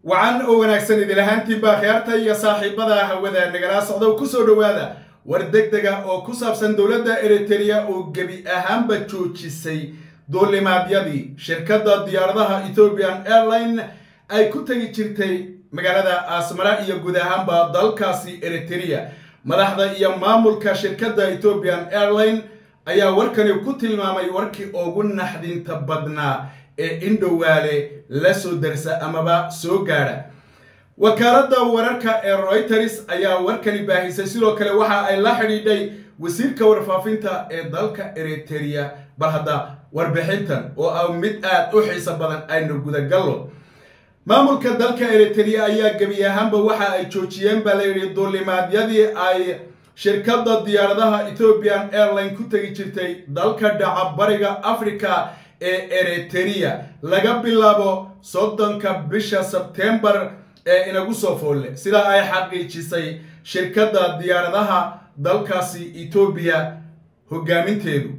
wacan oo wanaagsan idin ahaantiinbaa khiyaarta iyo saaxiibada hawada nagala socda ku soo dhowaada war deg dega oo ku saabsan dowladda eritereya oo gebi ahaanba joojisay duulimaadyadii shirkadda diyaaradaha ethiopian airline ay ku tegi jirtay magaalada asmara iyo guud ahaanba dalkaasi eritereya madaxda iyo maamulka shirkadda ethiopian airline ayaa warkani ku tilmaamay warkii ugu naxdinta badnaa ee indhowaale la soo darsa amaba soo gaadha wakaaladda wararka ee royters ayaa warkani baahisay sidoo kale waxa ay la xidhiidhay wasiirka warfaafinta ee dalka eritereya bal hadda warbixintan oo ah mid aad u xiiso badan aynu gudagallo maamulka dalka eritereya ayaa gebi ahaanba waxa ay joojiyeen baa layidhi duulimaadyadii ay shirkadda diyaaradaha ethiopian airline ku tegi jirtay dalka dhaca bariga africa ee eritereya laga bilaabo soddonka bisha sebtembar ee inagu soo foolle sidaa ay xaqiijisay shirkadda diyaaradaha dalkaasi etoobiya hogaaminteedu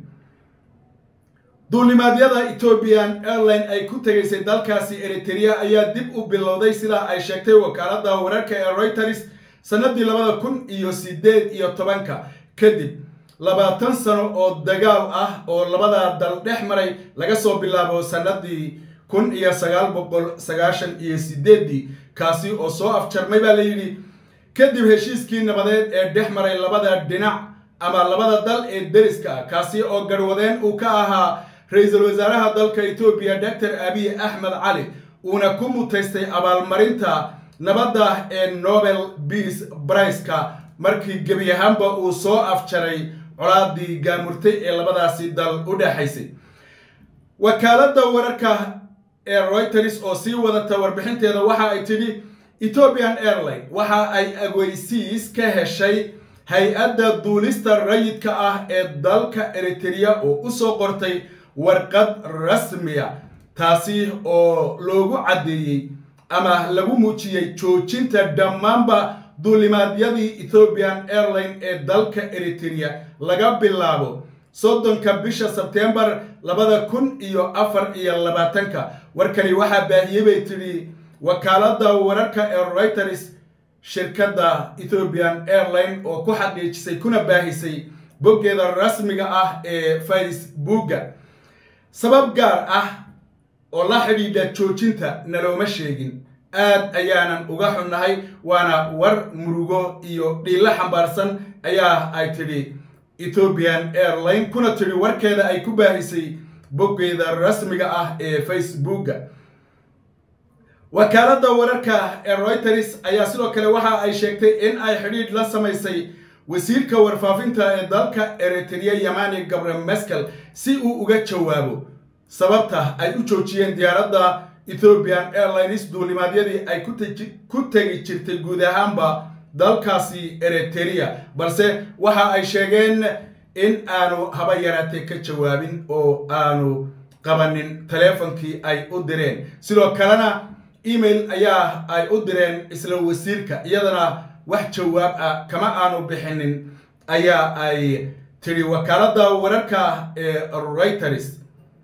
duulimaadyada ethiopian airline ay ku tegaysay dalkaasi eritereya ayaa dib u bilowday sidaa ay sheegtay wakaaladda wararka ee reuters sannaddii labada kun iyo siddeed iyo tobanka kadib labaatan sano oo dagaal ah oo labada dal dhex maray laga soo bilaabo sannaddii kun iyo sagaal boqol sagaashan iyo sideeddii kaasi oo soo afjarmay baa la yidhi kadib heshiiskii nabadeed ee dhex maray labada dhinac ama labada dal ee deriska ah kaasi oo garwadeen uu ka ahaa ra-iisul wasaaraha dalka etoobiya doctor abiy axmed cali uuna ku mutaystay abaalmarinta nabadda ee nobel beace briceka markii gebi ahaanba uu soo afjaray colaadii gaamurtay ee labadaasi dal u dhexaysay wakaaladda wararka ee reuters oo sii wadata warbixinteeda waxa ay tidhi ethiopian airline waxa ay agweysiis ka heshay hay-adda duulista rayidka ah ee dalka eritereya oo u soo qortay warqad rasmiya taasi oo loogu caddeeyey ama lagu muujiyey joojinta dhammaanba duulimaadyadii ethiopian airline ee dalka eritereya laga bilaabo soddonka bisha sebtembar labada kun iyo afar iyo labaatanka warkani waxaa baahiyey bay tidhi wakaaladda wararka ee reuters shirkadda ethiopian airline oo ku xaqiijisay kuna baahisay boggeeda rasmiga ah ee facebooka sabab gaar ah oo la xidhiidha joojinta nalooma sheegin aad ayaanan uga xunnahay waana war murugo iyo dhiilo xambaarsan ayaa ay tidhi ethiopian airline kuna tidhi warkeeda ay ku baahisay boggeeda rasmiga ah ee facebooka wakaaladda wararka ee reuters ayaa sidoo kale waxa ay sheegtay in ay xidhiidh la samaysay wasiirka warfaafinta ee dalka eritereya yamani gabre meskel si uu uga jawaabo sababta ay u joojiyeen diyaaradda ethiopian airlines duulimaadyadii ay ku tegi jirtay guud ahaanba dalkaasi eritereya balse waxa ay sheegeen in aanu haba yaraatee ka jawaabin oo aanu qabanin taleefonkii ay u direen sidoo kalena email ayaa ay u direen isla wasiirka iyadana wax jawaab ah kama aanu bixinin ayaa ay tidhi wakaaladda wararka ee reuters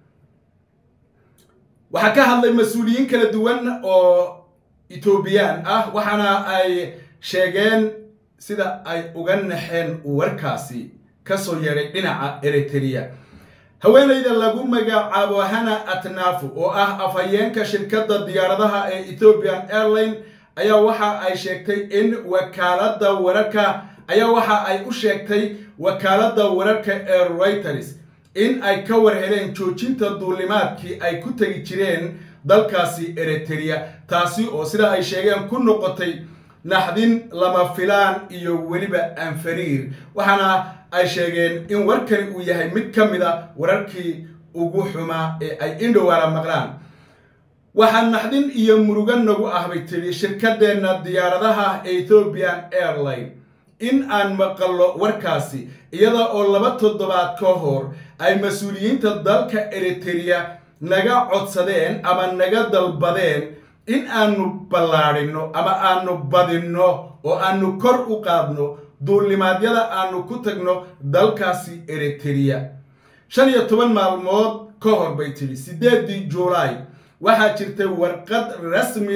waxaa ka hadlay mas-uuliyiin kala duwan oo etoobiyaan ah waxaana ay sheegeen sida ay uga naxeen warkaasi kasoo yeedhay dhinaca eritereya haweenayda lagu magacaabo hana atnafu oo ah afhayeenka shirkadda diyaaradaha ee ethiopian airline ayaa waxa ay sheegtay in wakaaladda wararka ayaa waxa ay u sheegtay wakaaladda wararka ee reuters in ay ka war heleen joojinta duulimaadkii ay ku tegi jireen dalkaasi eritereya taasi oo sida ay sheegeen ku noqotay naxdin lama filaan iyo weliba anfariir waxaana ay sheegeen in warkani uu yahay mid ka mid a wararkii ugu xumaa ee ay indhowaala maqlaan waxaa naxdin iyo murugo nagu ah bay tidhi shirkadeenna diyaaradaha ethiopian airline in aan maqallo warkaasi iyada oo laba toddobaad ka hor ay mas-uuliyiinta dalka eritereya naga codsadeen ama naga dalbadeen in aanu ballaadhinno ama aanu badinno oo aanu kor u qaadno duulimaadyada aanu ku tagno dalkaasi eritereya shan iyo toban maalmood ka hor bay tidhi siddeeddii juulaay waxaa jirtay warqad rasmiya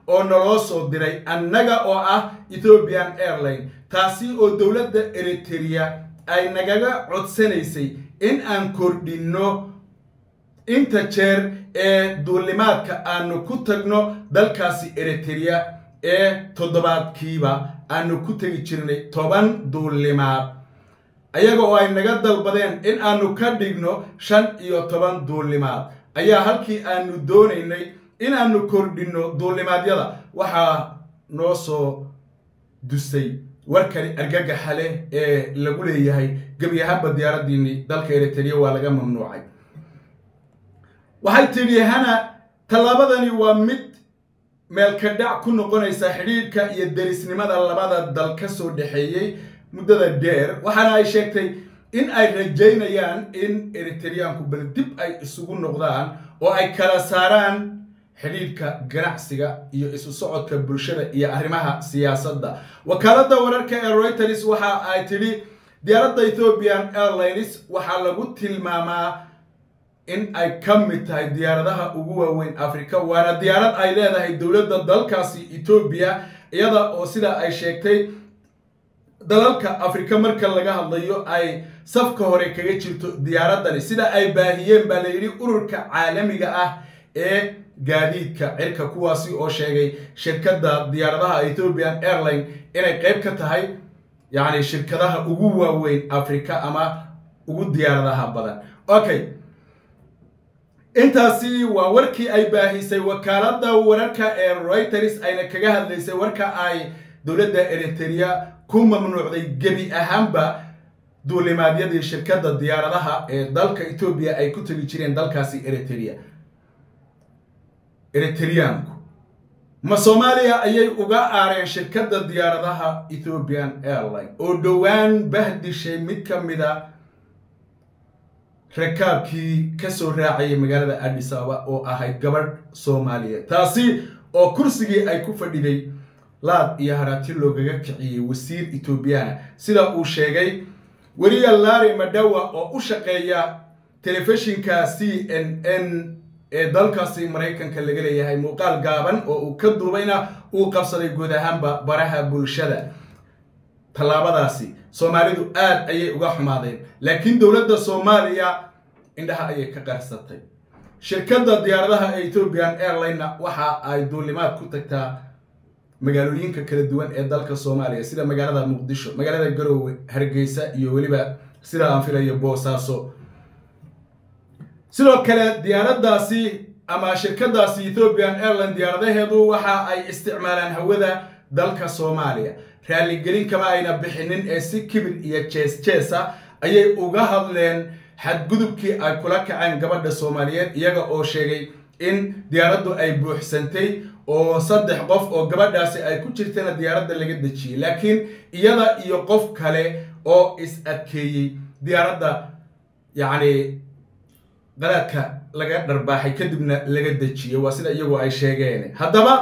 oo naloo soo diray annaga oo ah ethiopian airline taasi oo dowladda eriteria ay nagaga codsanaysay in aan kordhinno inta jeer ee duulimaadka aanu ku tagno dalkaasi eriteria ee toddobaadkiiba aanu ku tegi jirnay toban duulimaad ayaga oo ay naga dalbadeen in aanu ka dhigno shan iyo toban duulimaad ayaa halkii aanu doonaynay in aanu kordhinno duulimaadyada waxaa noo soo dusay warkani argagaxa leh ee lagu leeyahay gebi ahaanba diyaaradiinii dalka eriteria waa laga mamnuucay waxay tidhi hana tallaabadani waa mid meelka dhac ku noqonaysa xidhiidhka iyo derisnimada labada dal ka soo dhexeeyey muddada dheer waxaana ay sheegtay in ay rajaynayaan in eritereyaanku bal dib ay isugu noqdaan oo ay kala saaraan xidhiidhka ganacsiga iyo isu socodka bulshada iyo arrimaha siyaasadda wakaaladda wararka ee reuters waxa ay tidhi diyaaradda ethiopian airlines waxaa lagu tilmaamaa in ay ka mid tahay diyaaradaha ugu waaweyn africa waana diyaarad ay leedahay dowladda dalkaasi etoobiya iyada oo sida ay sheegtay dalalka afrika marka laga hadlayo ay safka hore kaga jirto diyaaradani sida ay baahiyeen baa la yidhi ururka caalamiga ah ee gaadiidka cirka kuwaasi oo sheegay shirkadda diyaaradaha ethiopian airline inay qayb ka tahay yacni shirkadaha ugu waaweyn africa ama ugu diyaaradaha badan okay intaasi waa warkii ay baahisay wakaaladda wararka ee reuters ayna kaga hadlaysay warka ay dowladda eriteria ku mamnuucday gebi ahaanba duulimaadyadii shirkadda diyaaradaha ee dalka etoobiya ay ku tegi jireen dalkaasi eriteria eritereyaanku ma soomaaliya ayay uga aareen shirkadda diyaaradaha ethiopian airline oo dhowaan bahdishay mid ka mida rakaabkii ka soo raacayay magaalada addis ababa oo ahayd gabadh soomaaliyeed taasi oo kursigii ay ku fadhiday laad iyo haraati loogaga kiciyey wasiir etoobiyana sida uu sheegay weliya lari madawa oo u shaqeeya telefishinka c n n ee dalkaasi maraykanka laga leeyahay muuqaal gaaban oo uu ka duubayna uu qabsaday guud ahaanba baraha bulshada tallaabadaasi soomaalidu aad ayay uga xumaadeen laakiin dowladda soomaaliya indhaha ayay ka qarsatay shirkadda diyaaradaha ee ethiopian airlinena waxa ay duulimaad ku tagtaa magaalooyinka kala duwan ee dalka soomaaliya sida magaalada muqdisho magaalada garoowe hargeysa iyo weliba sida aan filayo boosaaso sidoo kale diyaaraddaasi ama shirkaddaasi ethiopian airline diyaaradaheedu waxa ay isticmaalaan hawada dalka soomaaliya raaligelin kama ayna bixinin ee si kibir iyo jees jeesa ayay uga hadleen xadgudubkii ay kula kaceen gabadha soomaaliyeed iyaga oo sheegay in diyaaraddu ay buuxsantay oo saddex qof oo gabadhaasi ay ku jirtana diyaaradda laga dejiyey laakiin iyada iyo qof kale oo is adkeeyey diyaaradda yacni qalaadka laga dharbaaxay kadibna laga dejiyey waa sida iyagu ay sheegeen haddaba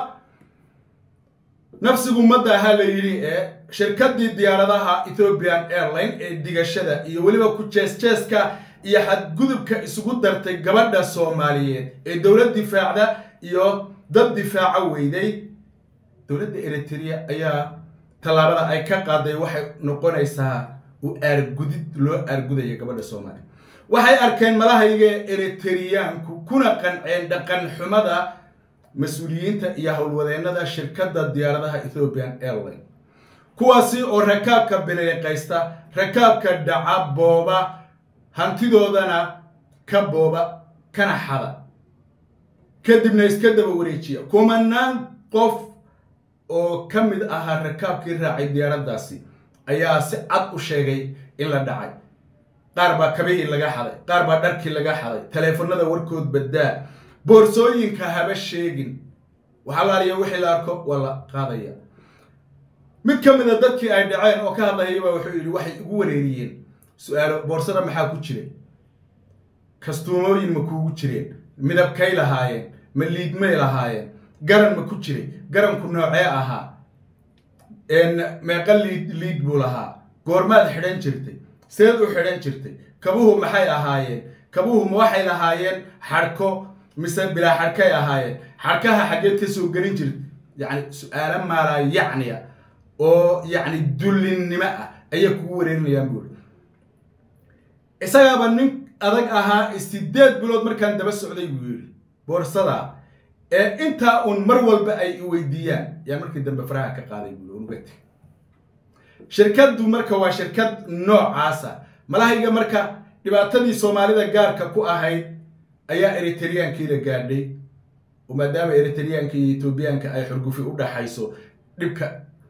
nafsigu madda ahaa la yidhi ee shirkaddii diyaaradaha ethiopian airline ee digashada iyo weliba ku jees-jeeska iyo xadgudubka isugu dartay gabadha soomaaliyeed ee dowlad difaacda iyo dad difaaco weyday dowladda eriteria ayaa tallaabada ay ka qaaday waxay noqonaysaa u aargudid loo aargudaya gabadha soomaaliya waxay arkeen malahayga eritereyaanku kuna qanceen dhaqan xumada mas-uuliyiinta iyo howlwadeennada shirkadda diyaaradaha ethiopian airline kuwaasi oo rakaabka biliiqaysta rakaabka dhaca booba hantidoodana ka booba kana xada kadibna iska daba wareejiya kumanaan qof oo ka mid ahaa rakaabkii raacay diyaaraddaasi ayaa si cad u sheegay in la dhacay qaar baa kabihii laga xaday qaar baa dharkii laga xaday taleefanada warkood baddaa boorsooyinka haba sheegin waxaa laaliya wixii la arko waa la qaadaya mid ka mid a dadkii ay dhaceen oo ka hadlayaba wuxuu yidhi waxay igu wareeriyeen su-aalo boorsada maxaa ku jiray kastuumooyin ma kuugu jireen midabkay lahaayeen ma liidmay lahaayeen garan ma ku jiray garanku noocee ahaa meeqa liid liid buu lahaa goormaad xidhan jirtay seed u xidhan jirtay kabuhu maxay ahaayeen kabuhu ma waxay lahaayeen xadhko mise bilaa xadhkay ahaayeen xadhkaha xaggeed ka soo gelin jirta yacni su-aalo maalaa yacniya oo yacni dullinnimo ah ayay kugu wareerinayaan buuri isagaaba nin adag ahaa sideed bilood markaan daba socday buu yidhi boorsada ee intaa uun mar walba ay i weydiiyaan yaa markii dambe faraha ka qaaday buuri unugati shirkaddu marka waa shirkad noocaasa malahayga marka dhibaatadii soomaalida gaarka ku ahayd ayaa eritriyankii la gaadhay oo maadaama eritriyaanka iyo etoobiyaanka ay xurgufi u dhaxayso dhibka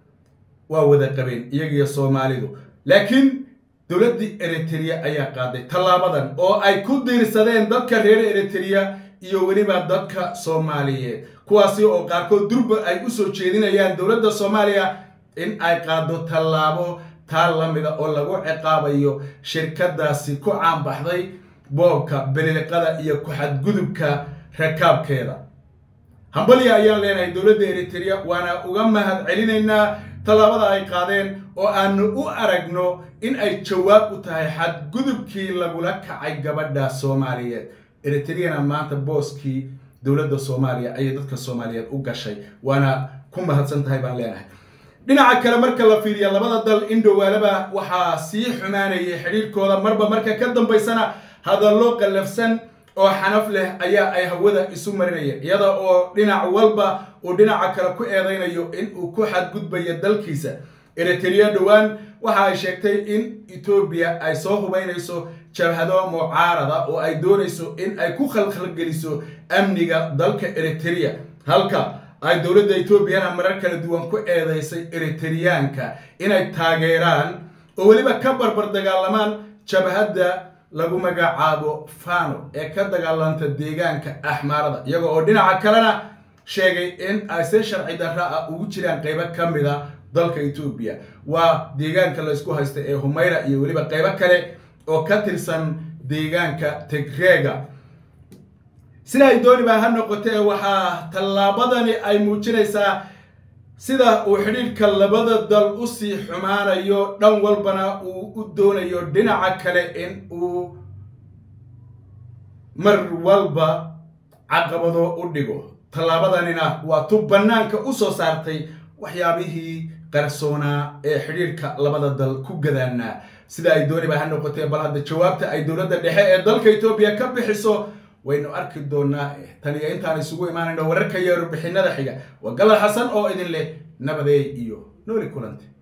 waa wada qabeen iyagiyo soomaalidu laakiin dowladdii eritrea ayaa qaaday tallaabadan oo ay ku diirsadeen dadka reer eritrea iyo weliba dadka soomaaliyeed kuwaasi oo qaarkood durba ay u soo jeedinayaan dowladda soomaaliya in ay qaado tallaabo taa lamida oo lagu ciqaabayo shirkadaasi ku caanbaxday boobka beliliqada iyo ku-xadgudubka rakaabkeeda hambalya ayaan leenahay dowladda eritrea waana uga mahad celinaynaa tallaabada ay qaadeen oo aanu u aragno in ay jawaab u tahay xadgudubkii lagula kacay gabadha soomaaliyeed eritreana maanta booskii dowladda soomaaliya ayay dadka soomaaliyeed u gashay waana ku mahadsan tahay baan leenahay dhinaca kale marka la fiiriya labada dal in dhowaalaba waxaa sii xumaanayay xidhiirkooda marba marka ka dambaysana hadallo qallafsan oo xanaf leh ayaa ay hawada isu marinayeen iyada oo dhinac walba uu dhinaca kale ku eedaynayo in uu ku xadgudbayo dalkiisa eritrea dhowaan waxa ay sheegtay in etoobiya ay soo hubaynayso jabhado mucaarada oo ay doonayso in ay ku khalkhalgeliso amniga dalka eritrea halka ay dowladda etoobiyana marar kala duwan ku eedaysay eritriyaanka inay taageeraan oo weliba ka barbar dagaalamaan jabhadda lagu magacaabo fano ee ka dagaalanta deegaanka axmaarada iyaga oo dhinaca kalena sheegay in ay si sharci darra ah ugu jiraan qaybo ka mida dalka etoobiya waa deegaanka laysku haysta ee humayra iyo weliba qaybo kale oo ka tirsan deegaanka tigreega sida ay dooniba ha noqotee waxaa tallaabadani ay muujinaysaa sida uu xidhiidhka labada dal usii xumaanayo dhan walbana uu u doonayo dhinaca kale in uu mar walba caqabado u dhigo tallaabadanina waa tu bannaanka u soo saartay waxyaabihii qarsoonaa ee xidhiidhka labada dal ku gadaanaa sida ay dooniba ha noqotee bal hadda jawaabta ay dowladda dhexe ee dalka etoobiya ka bixiso waynu arki doonaa tan iyo intaan isugu imaanayno wararka iyo warbixinada xiga waa galal xasan oo idin leh nabadeey iyo nooli kulante